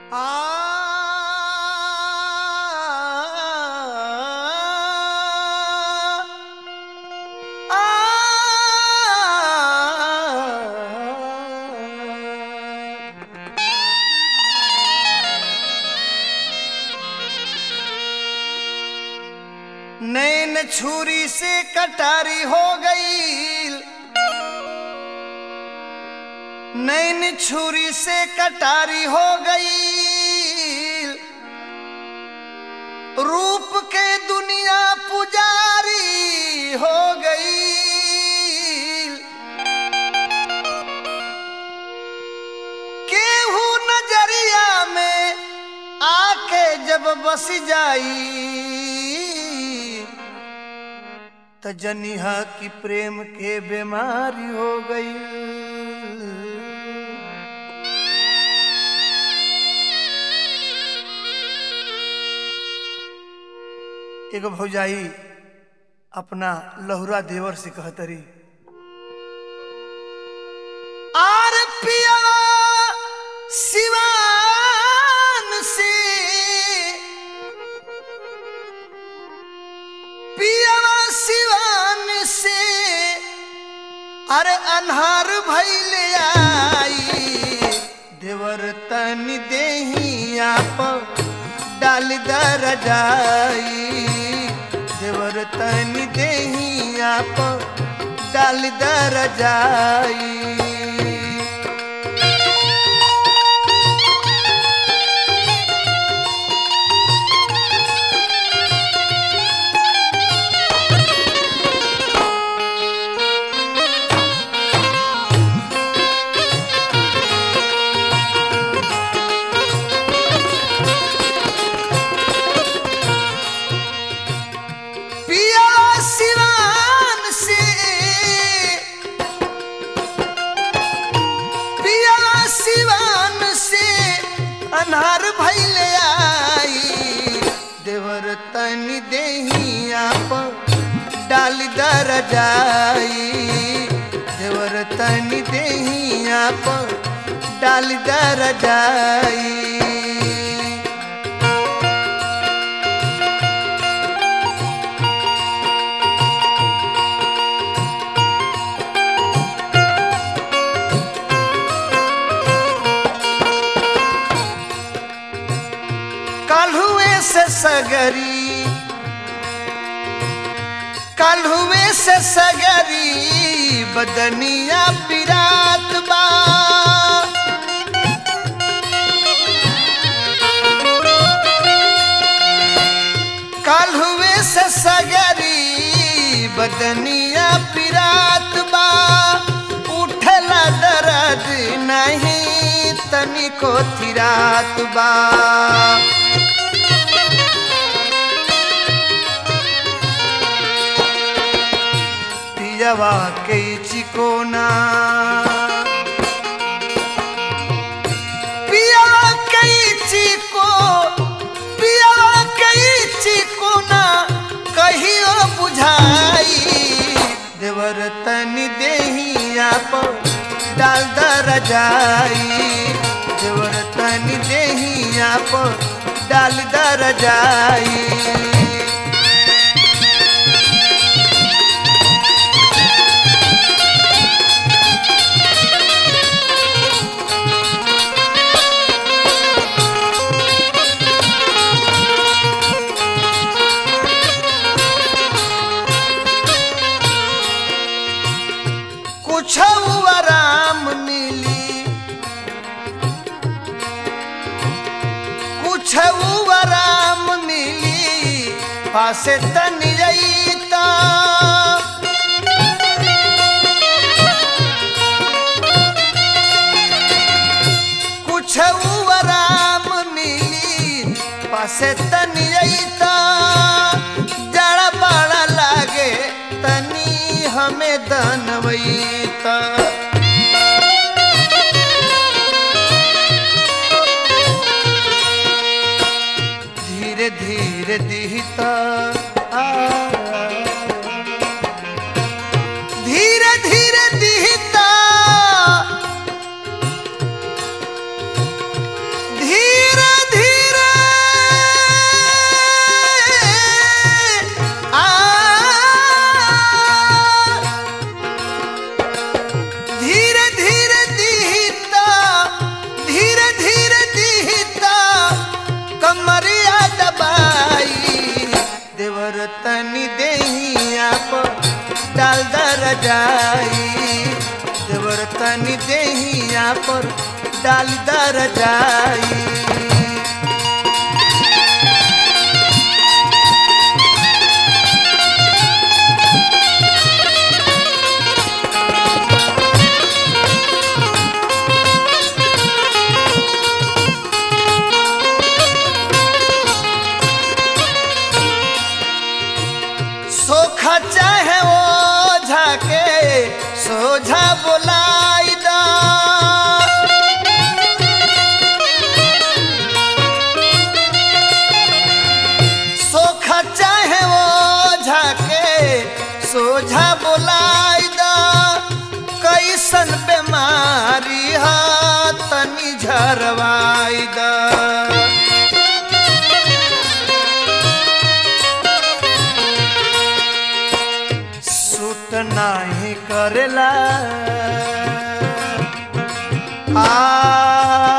नैन छुरी से कटारी हो गई नैन छुरी से कटारी हो गई रूप के दुनिया पुजारी हो गई केहू नजरिया में आके जब बस जाई त जनिहा की प्रेम के बीमारी हो गई एगो भौजाई अपना लहुरा देवर से कहतरी आर पिया सिवान से पिया सिवान से अरे अन्हार भैले आई देवर तन देहिया पर डाल दर जाई देवर तन देहिया पर डाल दर जाई पिया सिवान से पिया सिवान से अनहार भैले आई देवर तन देहिया पर डाल दर जाई देवर तन देहिया पर डाल दर जाई काल्हुए से सगरी काल्हुए से सगरी बदनिया पिरात बा काल्हुए से सगरी बदनिया पिरात बा उठला दर्द नहीं तनिको थिरात बा पियवा के चिकोना पियवा के चिको पियवा के चिकोना कहियो बुझाई देवर तन देहिया पर डाल दर जाई देवर तन देहिया पर डाल दर जाई कुछ आराम मिली कुछ आराम मिली पासे तन जईता कुछ आराम मिली पासे तन जईता जड़ा बड़ा लागे तनी हमें दनवईता धीरे धीरे दिहता आ, धीरे धीरे दिहता धीरे रजाई देवर तनी देहिया पर डाल द रजाई सोखा चाहे ओ झाके सोझा बोलाई दा सोखा चाहे ओ झाके सोझा बोलाई दा कैसन बेमारी हा तनी झरवाई दा सूट नाही करेला आ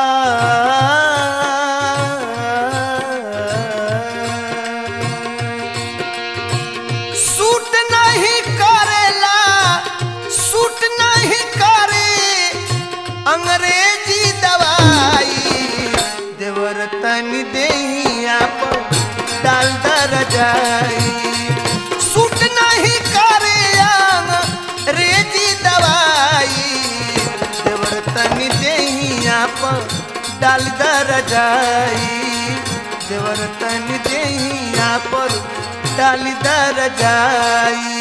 सूट नहीं करेला सूट नहीं करे अंग्रेजी दवाई देवर तनी देहिया पर डाल द रजाई सूट नहीं करे अंग्रेजी दवाई देवर तनी देहिया पर डाल द रजाई देवर तनी देहिया पर डाल द रजाई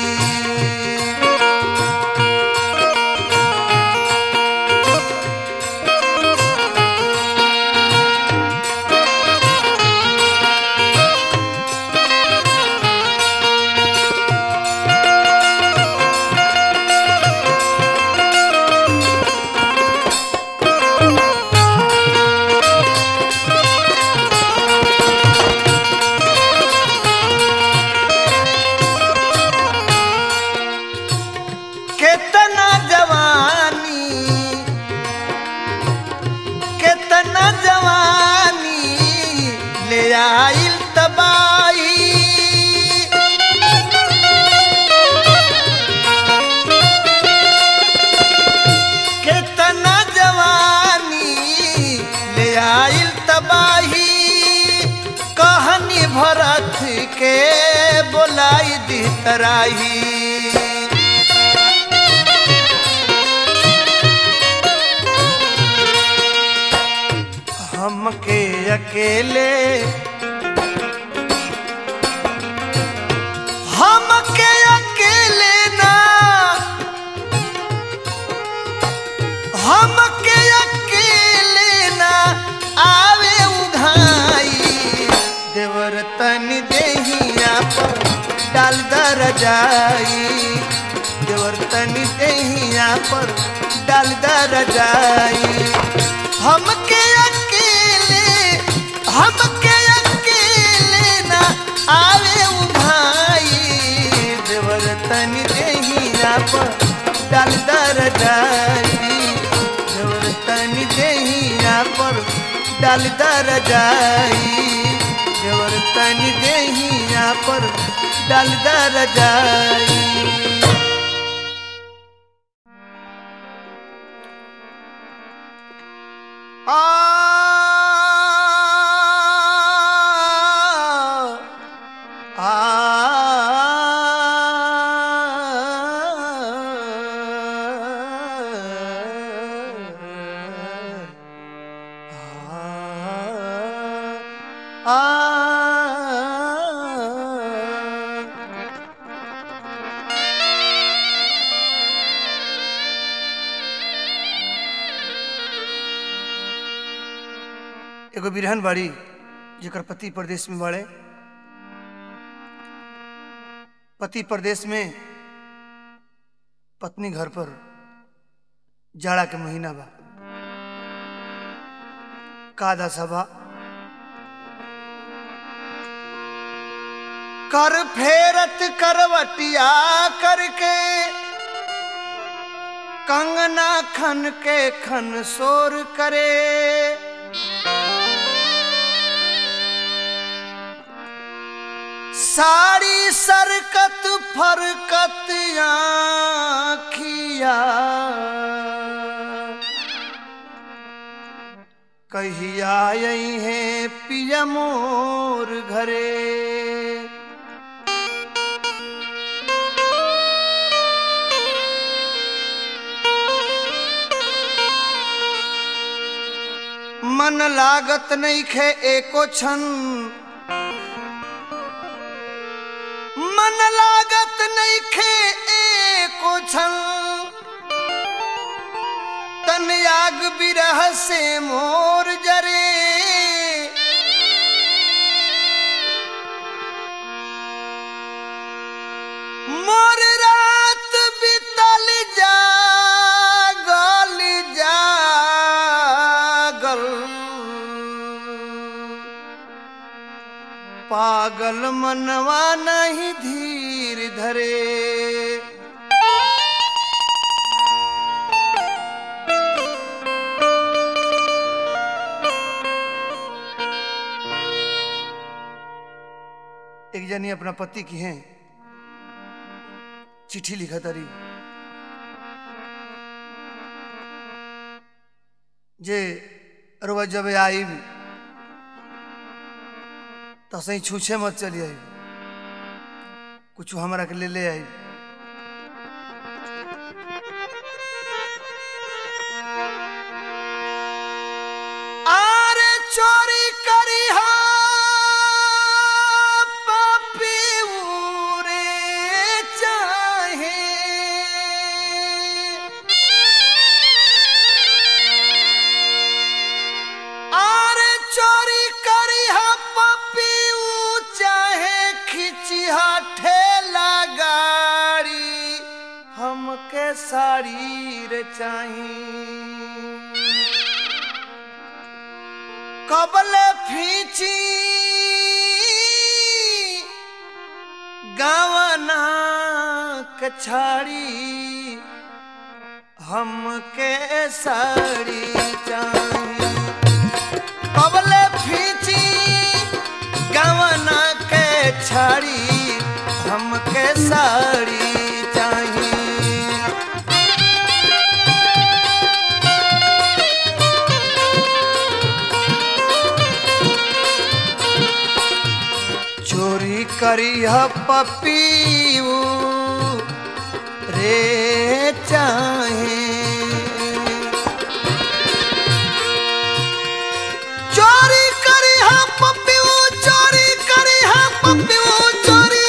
केतना जवानी केतना जवानी ले आइल तबाई केतना जवानी ले आइल तबाही कहानी भरत के बोलाई दी तराही हमके अकेले हमके अकेले ना हमके अकेले ना आवे उघाई देवर तनी देहिया पर डाल द रजाई देवर तनी देहिया पर डाल द रजाई हमके अकेले हमके अकेले ना आवे उभाई देवर तनी देहिया पर डाल दर जाई देवर तनी देहिया पर डाल दर जाई देवर तनी देहिया पर डाल दर जाई आ आ एगो बिरहन बाड़ी जेकर पति प्रदेश में बाड़े पति प्रदेश में पत्नी घर पर जाड़ा के महीना बा कादा सभा कर फेरत करवटिया करके कंगना खन के खन शोर करे साड़ी सरकत फरकत आखिया कहिया आई है पिया मोर घरे मन लागत नहीं खे एको क्षण मन लागत नहीं खे एको क्षण तन याग बिरह से मोर जरे मोर रात बितल जागल जागल पागल मनवा नहीं धीर धरे एक जनी अपना पति की हैं चिट्ठी लिखा तारी जे अरवा जब आई तो सही छूछे मत चली आई कुछ हमारा के ले ले आई आरे चोरी करी हा पपीऊरे चाहे आरे चोरी करी हा पपीऊ चाहे खिची हा ठेला गाड़ी हमके साड़ी रे चाहिए कबल फीची गावना कछाड़ी हमके साड़ी चाहिए कबल फीची गावना के छाड़ी हमके साड़ी चाहिए चोरी करी ह पपीऊ रे चाहे चोरी करी ह पपीऊ चोरी करी ह पपीऊ चोरी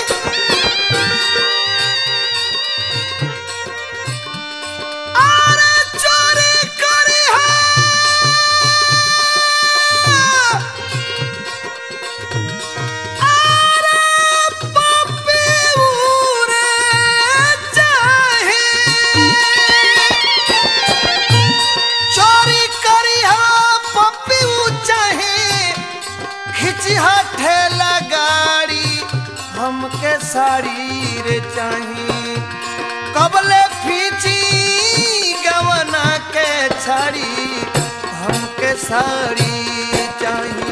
अरे चोरी करी ह चोरी करी हा पप्पीऊ चाहे खिची हा ठेला गाड़ी हमके साड़ी रे चाही कबले फीची गवना के छाड़ी हमके साड़ी चाहिए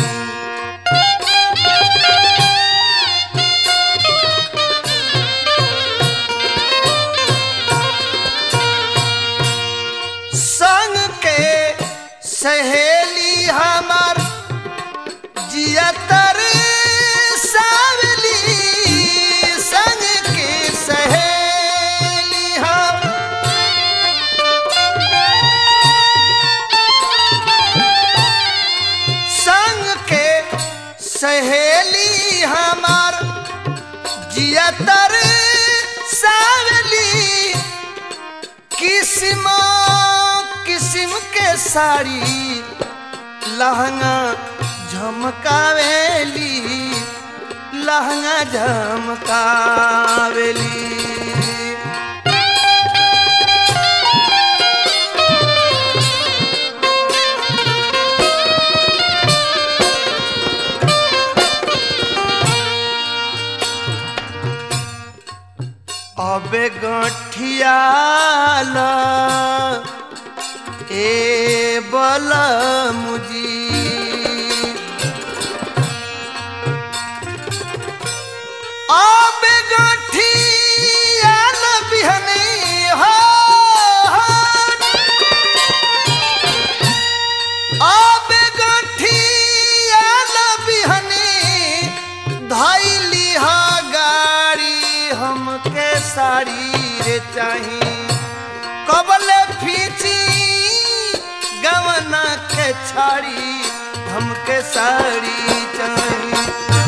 संग के सहेली हमार जियतर सावली संग के सहेली हम संग के सहेली हमार जियतर सावली किस्म किस्म के साड़ी लहंगा झमकावेली लहंगा झमकावेली अबे गठियाला ए बल मुजी रे चाही कबले फीची गवना के छाड़ी हमके साड़ी चाही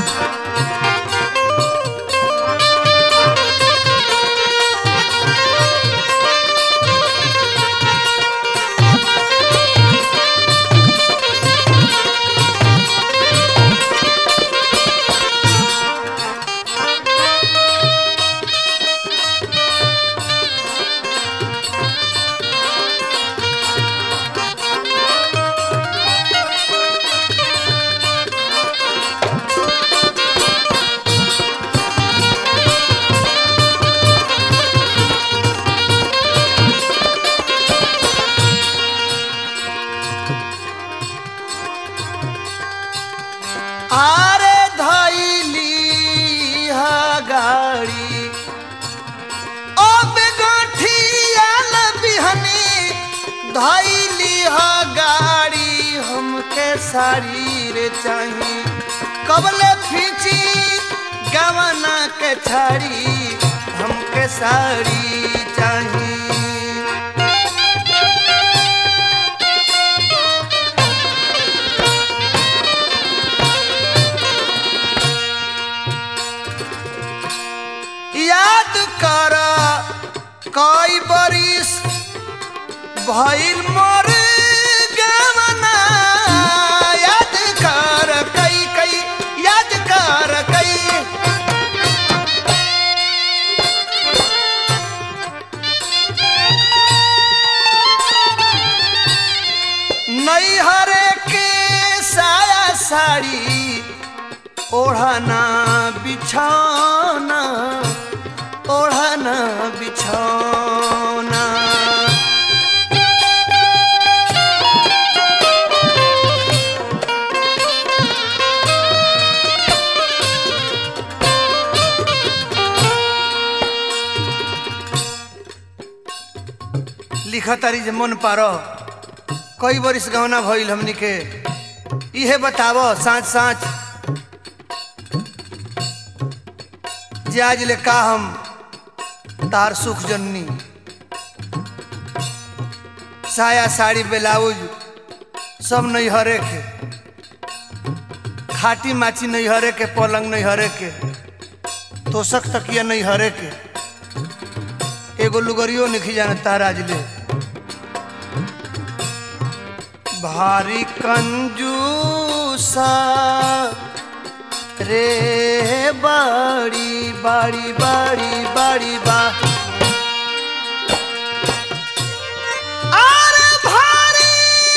आरे धैली हा गाड़ी ओ बेगठिया बिहनी धैली हा गाड़ी हमके साड़ी रे चाही कबले फीची गवना के छाड़ी हमके साड़ी चाही याद कर कई बरिस भइल मोर गवना याद कर कई कई याद कर कई नैहरे के साया साड़ी ओढ़ना बिछौना ओढ़ना बिछौना लिखा तारी जे मन पारो कई बरिस गहना भइल हमनी के इहे बतावो साँच साँच जे आज ले का हम तार सुख जननी साया साड़ी ब्लाउज सब नैहरे के खाटी माची नैहरे के पलंग नैहरे के तोसक तकिया नैहरे के एगो लुगरियो नहीं जाने तार आज ले भारी कंजूसा रे बाड़ी बाड़ी बाड़ी बाड़ी बा अरे भारी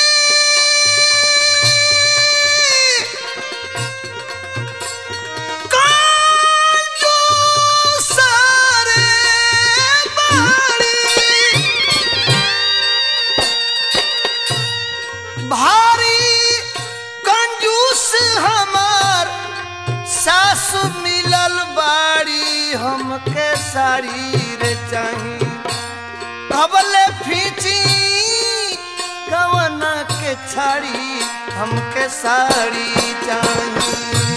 कंजूसा रे बाड़ी भारी कंजूस हमार सासु मिलल बाड़ी हमके साड़ी रे चाही कबले फीची कवना के छाड़ी हमके साड़ी चाही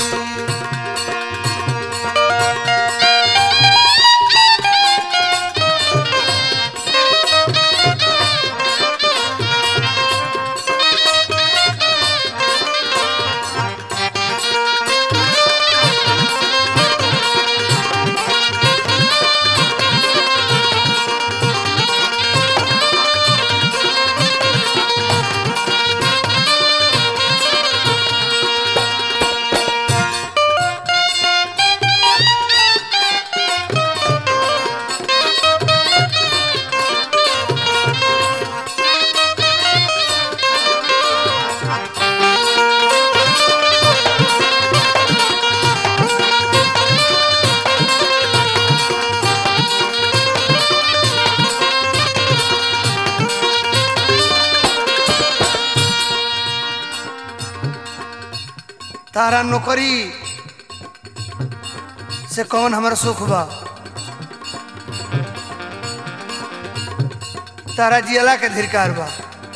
तारा नौकरी से कौन हमारा सुख बा तारा जियला के धिरकार बा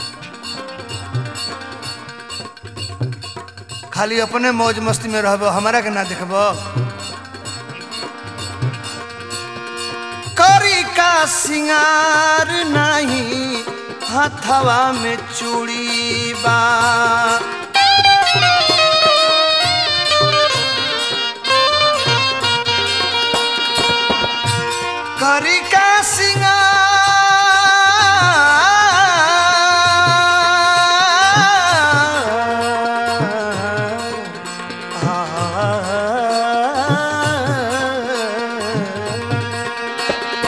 खाली अपने मौज मस्ती में रहब हमारा के ना देखब करी का का सिंगार नहीं हथवा में चूड़ी बा करी का सिंगार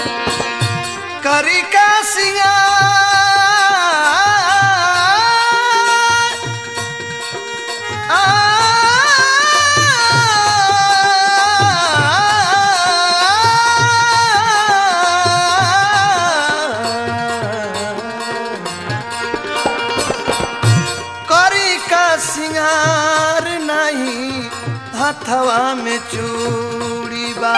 करी का सिंगार करी का सिंगार नहीं हथवा में चूड़ी बा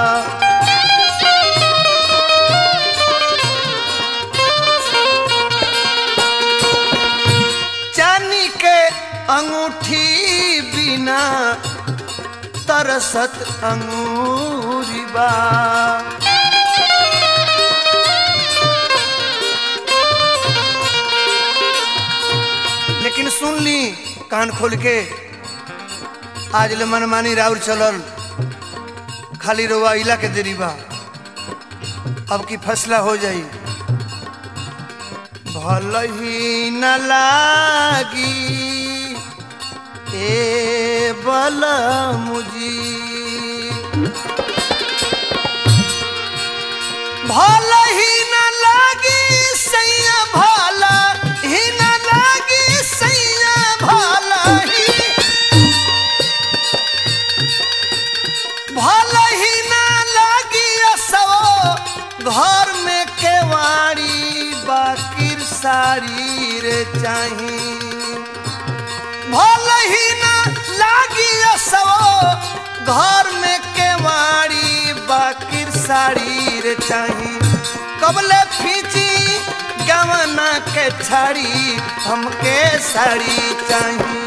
चानी के अंगूठी बिना तरसत अंगूरी बा लेकिन सुन ली कान खोल के आज ले मनमानी राउर चलल खाली रोवा इला के देरी बा अब की फैसला हो जाई भल ही न लागी ए बल मुजी भल ही न लागी सैया भल ही न लागी सैया भल ही भल ही न लागी असो घर में केवाड़ी बाकिर साड़ी रे चाही भल ही न लागी असो घर में केवाड़ी बाकिर साड़ी रे चाही कबले फीची गवना के छाड़ी हमके साड़ी चाही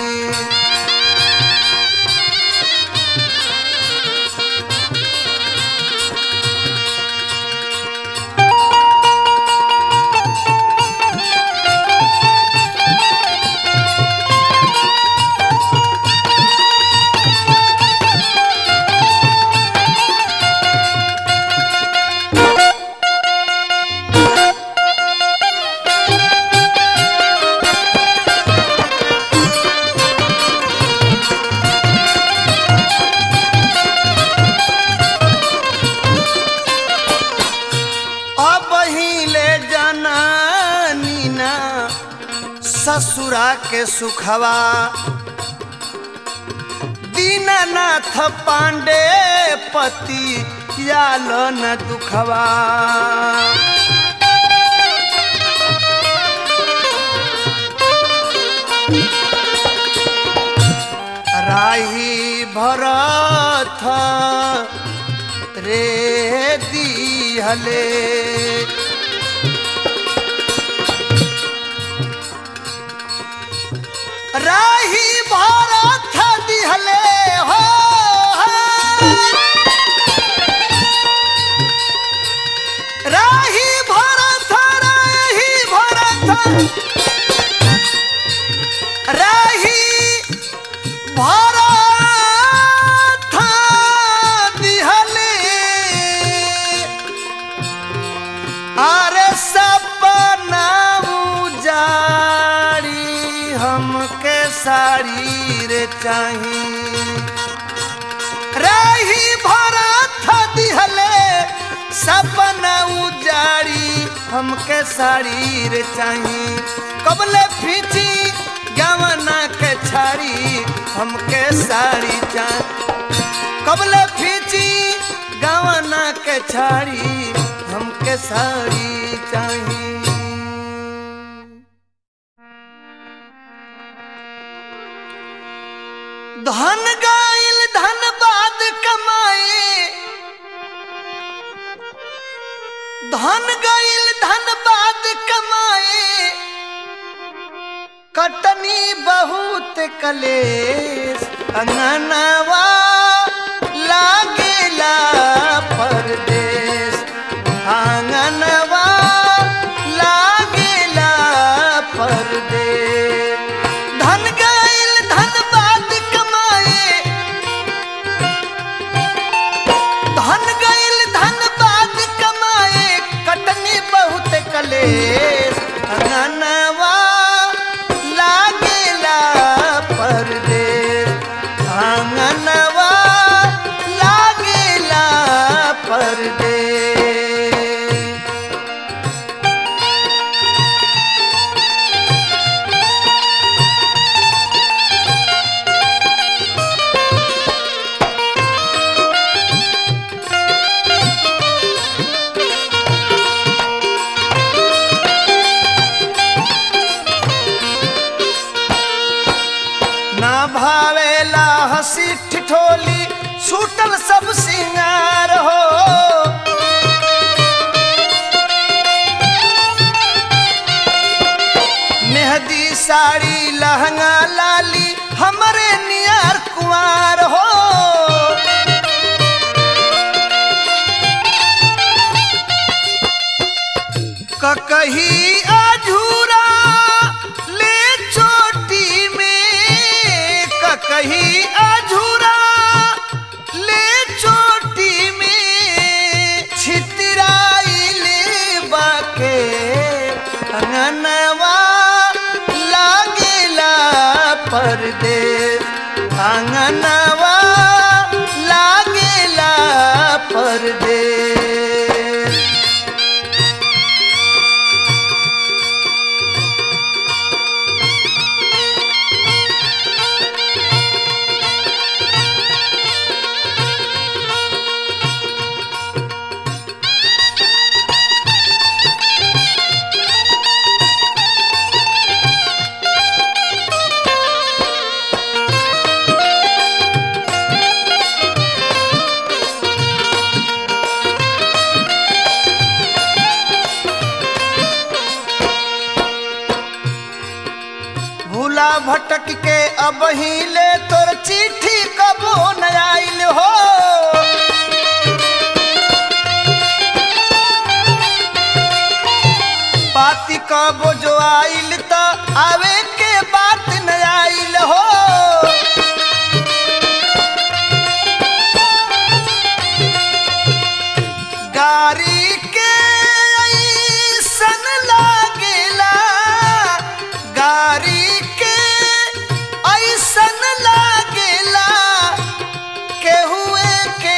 अब ही ले जाना नीना ससुरा के सुखवा दीनानाथ पांडे पति याल न दुखवा राही भरत रे दिहले राही भरत दिहले हो राही भरत राही भरत राही भरत दिहले अरे सपना उजाड़ी हमके साड़ी रे चाही रही भरत दिहले सपना उजाड़ी हमके साड़ी रे चाही कबले फीची गवना के छाड़ी हमके साड़ी चाही कबले फीची गवना के छाड़ी हमके साड़ी चाही धन गाइल धन बाद कमाए धन गाइल धन बाद कमाए कटनी बहुत कलेस अंगनवा लागेला परदेश हाँ भावेला हंसी ठिठोली छूटल सब सिंगार हो मेहदी साड़ी लहंगा लाली हमरे नियार कुंवार हो ककही अधूरा ले चोटी में ककही अधूरा ले चोटी में छितराइल बाके अंगनवा लागेला परदेस अंगनवा लागेला परदेस भूला भटक के अब ही ले तोर चिट्ठी कबो न आइल हो पाती कबो जो आइल त आवे के बात न आइल हो गारी के ऐसन लागेला गारी के ऐसन लागेला केहुए के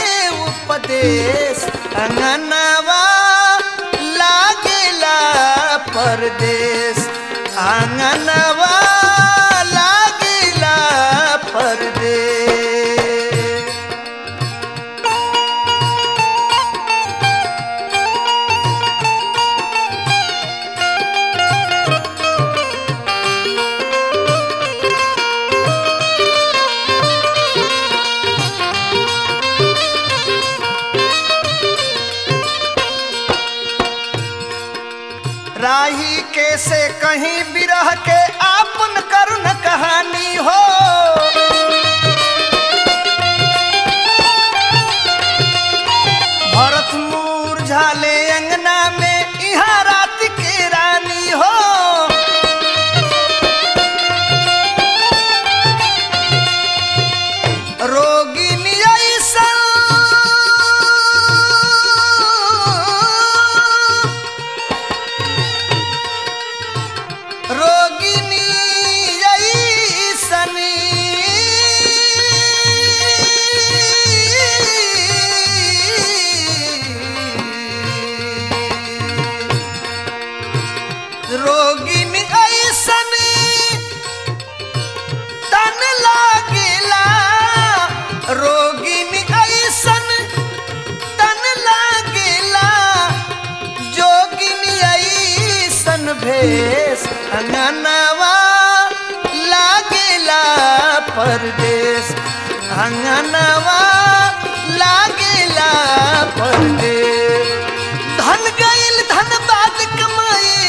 उपदेश अंगनवा लागेला परदेश अंगनवा लागेला परदेश राही के से कहीं बिरह के आपन करुण कहानी हो भरत मूर्झाले अंगना में इहाँ रात के रानी हो रोगिनी ऐसा रोगिनी ऐसनी रोगिनी ऐसनी तन लागेला रोगिनी ऐसन तन लागेला जोगिनी ऐसन भेष अंगनवा लागेला परदेश अंगनवा लागेला परदेश धन गईल धन बाद कमाए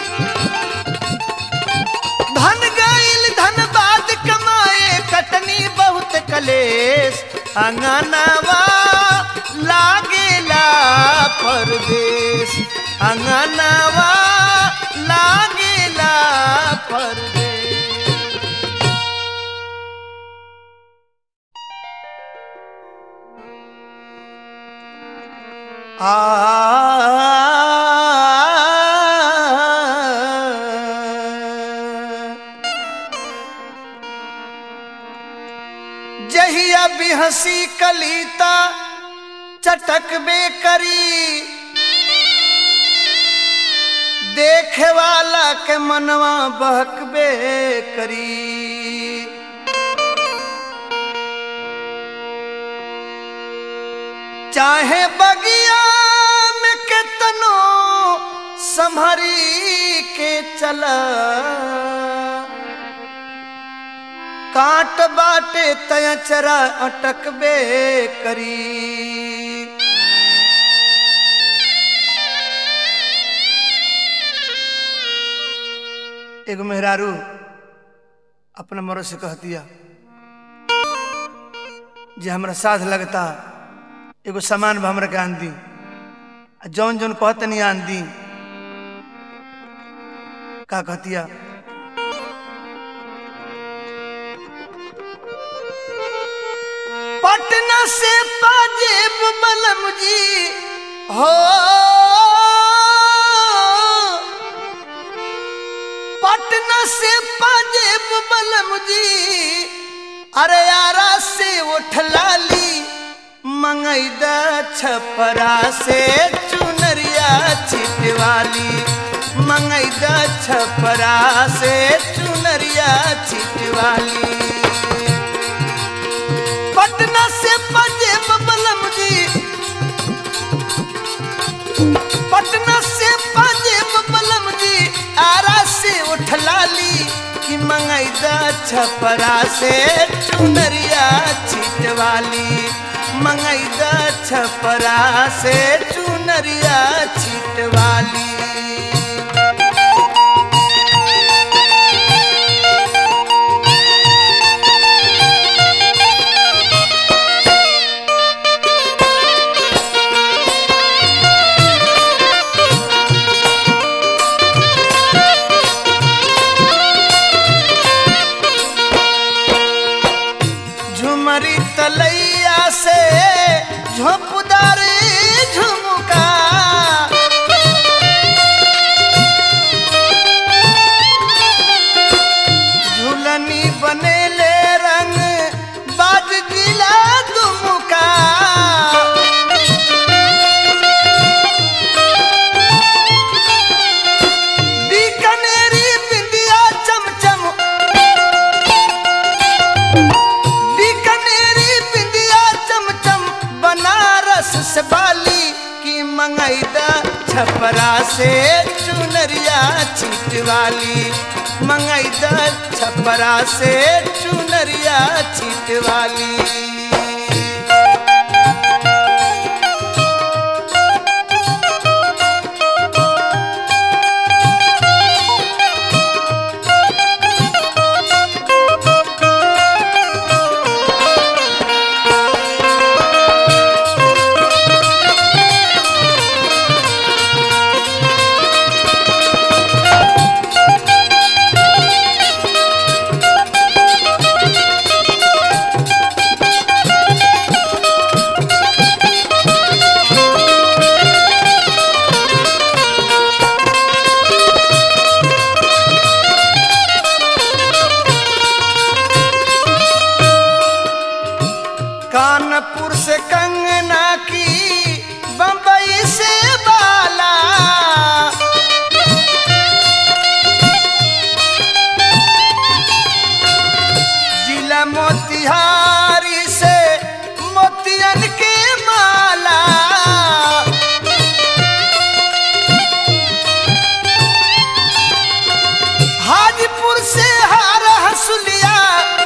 धन गईल धन बाद कमाए कटनी बहुत कलेश अंगनवा लागेला परदेश अंगनवा लागेला परदेश आ जहिया भी हंसी कलीता चटकबे करी देखे वाला के मनवा बहकबे करी चाहे बगिया में कितनो संभरी के चला काट बाटे तय चरा अटकबे करी एगो मेहरारू अपना मरो से कह दिया जे हमरा साथ लगता एगो सामान भी हमरा के आन दी आ जौन जौन कहते नहीं आन दी का कहतिया पटना से पाजेब बलम जी हो पटना से पाजेब बलम जी अरे यारा से उठलाली मंगैदा छपरा से चुनरिया छिटवाली मंगैदा छपरा से चुनरिया छिटवाली पटना से पंजेब बलम जी पटना से पंजेब बलम जी आरा से उठलाली कि मंगैदा छपरा से चुनरिया छिटवाली मंगैदा छपरा से चुनरिया छिटवाली झुमरी तलैया से झोंपदार झुमका झुलनी बनेले रंग बाज जिला दुमुका बीकानेरी बिंदिया चमचम बीकानेरी बिंदिया चमचम बनारस से बाली की मंगैदा छपरा से चुनरिया छिटवाली मंगैदा छपरा से चुनरिया छिटवाली कानपुर से कंगना की बम्बई से बाला जिला मोतिहारी से मोतियन के माला हाजीपुर से हार हसुलिया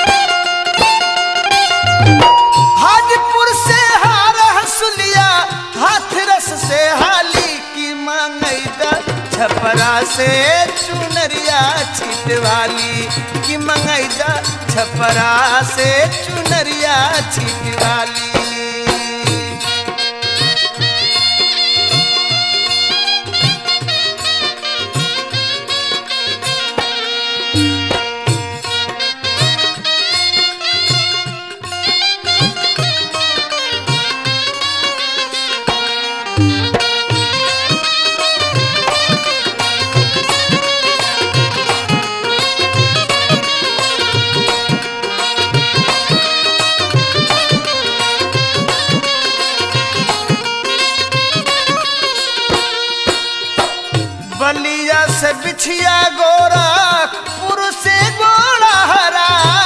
हाजीपुर से हार हसुलिया हाथरस से हाली की मंगैदा छपरा से चुनरिया छिटवाली की मंगैदा छपरा से चुनरिया छिटवाली बलिया से बिछिया गोरखपुर से गोड़ा हरा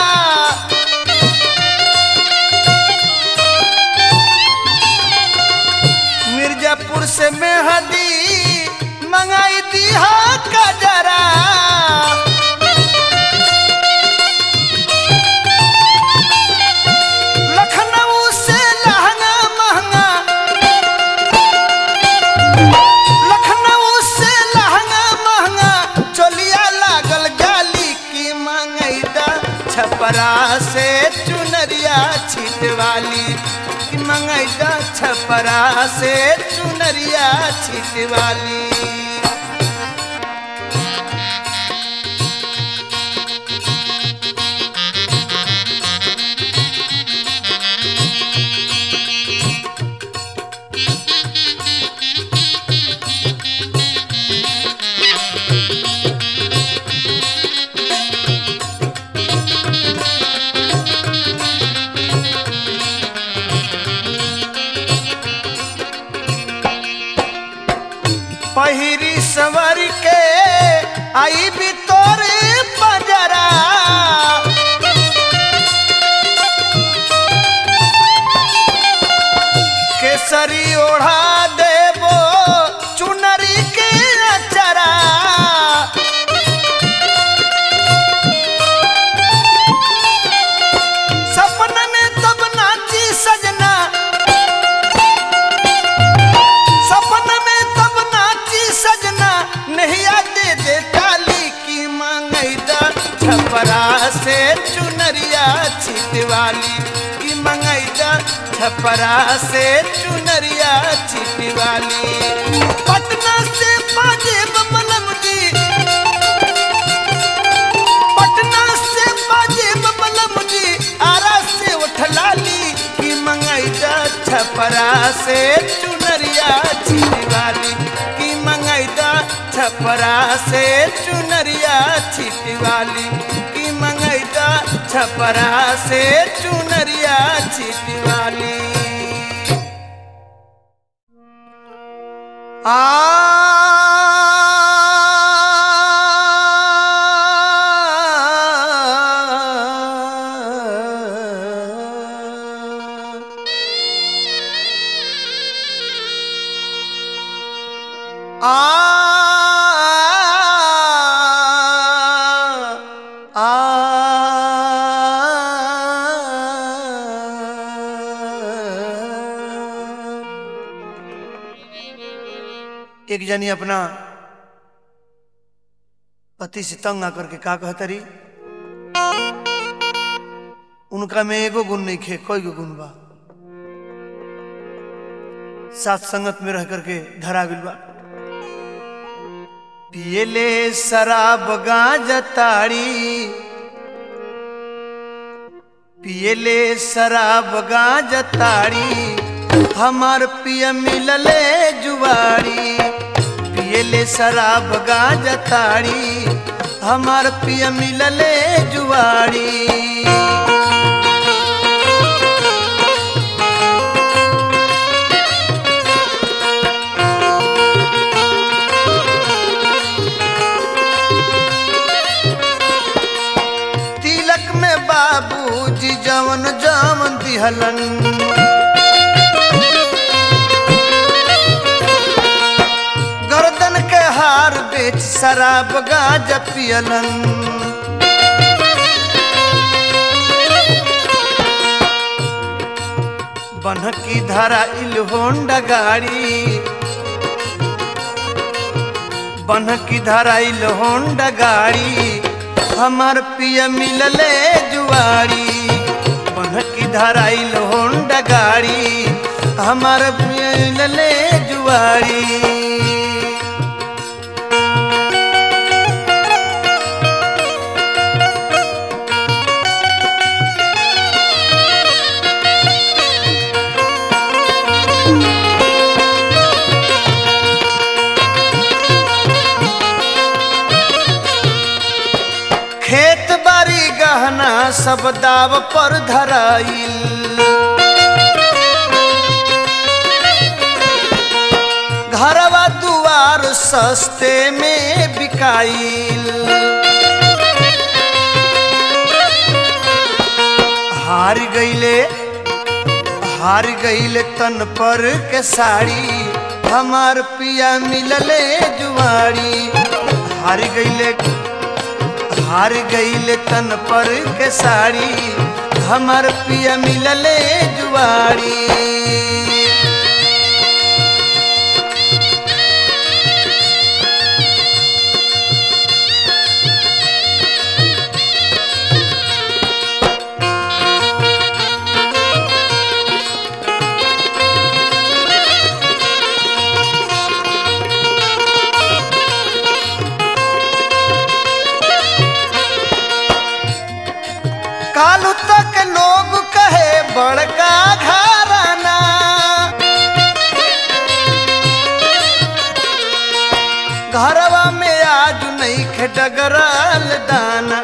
मिर्जापुर से मेहदी मंगाई दिहा का जरा छपरा से चुनरिया छिटवाली कि मंगैदा छपरा से चुनरिया छिटवाली पहिरी सवर के आई भी तोरे बजरा केसरी ओढ़ा देबो चुनरी के अचरा सपन में तब नाची सजना सपन में तब नाची सजना नैया दे दे काली की मंगैदा छपरा से चुनरिया छिटवाली की मंगैदा छपरा से चुनरिया छिटवाली पटना से पाजेब मलम जी पटना से पाजेब मलम जी आरा से उठलाली की मंगैदा छपरा से चुनरिया छिटवाली की मंगैदा छपरा से चुनरिया छिटवाली की मंगैदा छपरा से चुनरिया छिटवाली आ एक जनी अपना पति से तंग आकर के का कहतरी उनका में एगो गुण नहीं खे कोई गो गुण बा साथ संगत में रह करके धरा बिल बा पियले शराब गांजा ताड़ी पियले शराब गांजा ताड़ी हमार पिय मिलले जुआरी पियले शराब गांजा ताड़ी हमार पिय मिलले जुआरी तिलक में बाबूजी जवन जवन दिहलन गर्दन के हार बेच शराब गांजा पियलन बनकी धरा इल होंडा गाड़ी बनकी धरा इल होंडा गाड़ी हमार पिया मिलले जुआरी बनकी धरा इल होंडा गाड़ी हमार पिया मिलले जुआरी खेत बाड़ी गहना सब दाव पर धराइल घरवा दुआर सस्ते में बिकाइल हार गईले हार गईले तन पर के साड़ी हमार पिया मिलले जुआरी हार गईले हार गईले तन पर के साड़ी हमार पिया मिलले जुआरी कालू तक लोग कहे बड़का घराना घरवा में आज नहीं खे डगरल दाना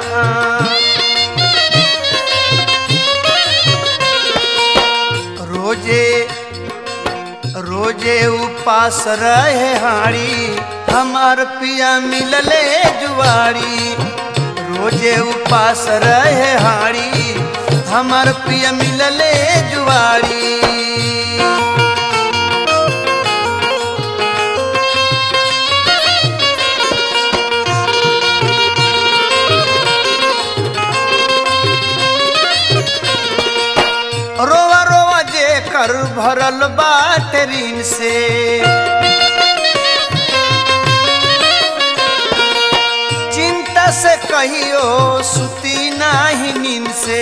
रोजे रोजे उपास रहे हाड़ी हमार पिया मिलले जुआरी रोजे उपास रहे हाड़ी हमार पिया मिलले जुआरी रोवा रोवा जे कर भरल बाट ऋण से चिंता से कहियो सुती नाही नींद से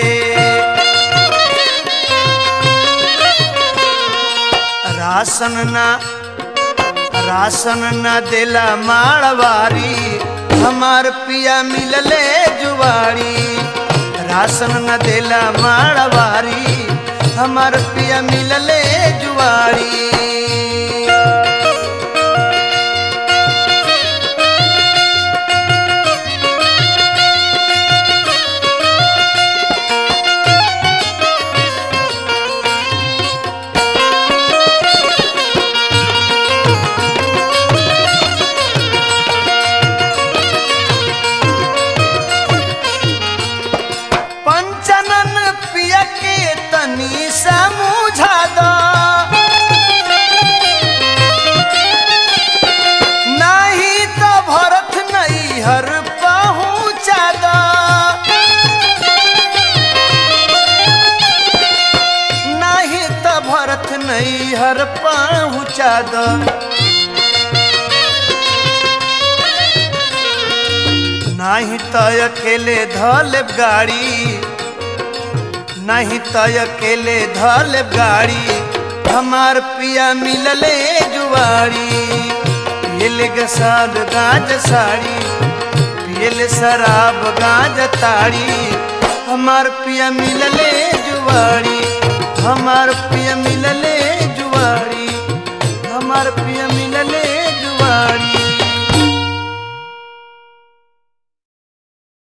राशन ना राशन न देला माड़वारी हमार पिया मिलले जुवारी राशन न देला माड़वारी हमार पिया मिलले जुवारी पंचनन पिया के तनी समझा दो नहीं तो भरत नहीं हर पहुँचा दो नहीं तो भरत नहीं हर पहुँचा दो नहीं तो अकेले धल गाड़ी नहीं तो अकेले धल गाड़ी हमार पिया मिलले जुआरी पियल गसाल गाज साड़ी पियल शराब गाज ताड़ी हमार पिया मिलले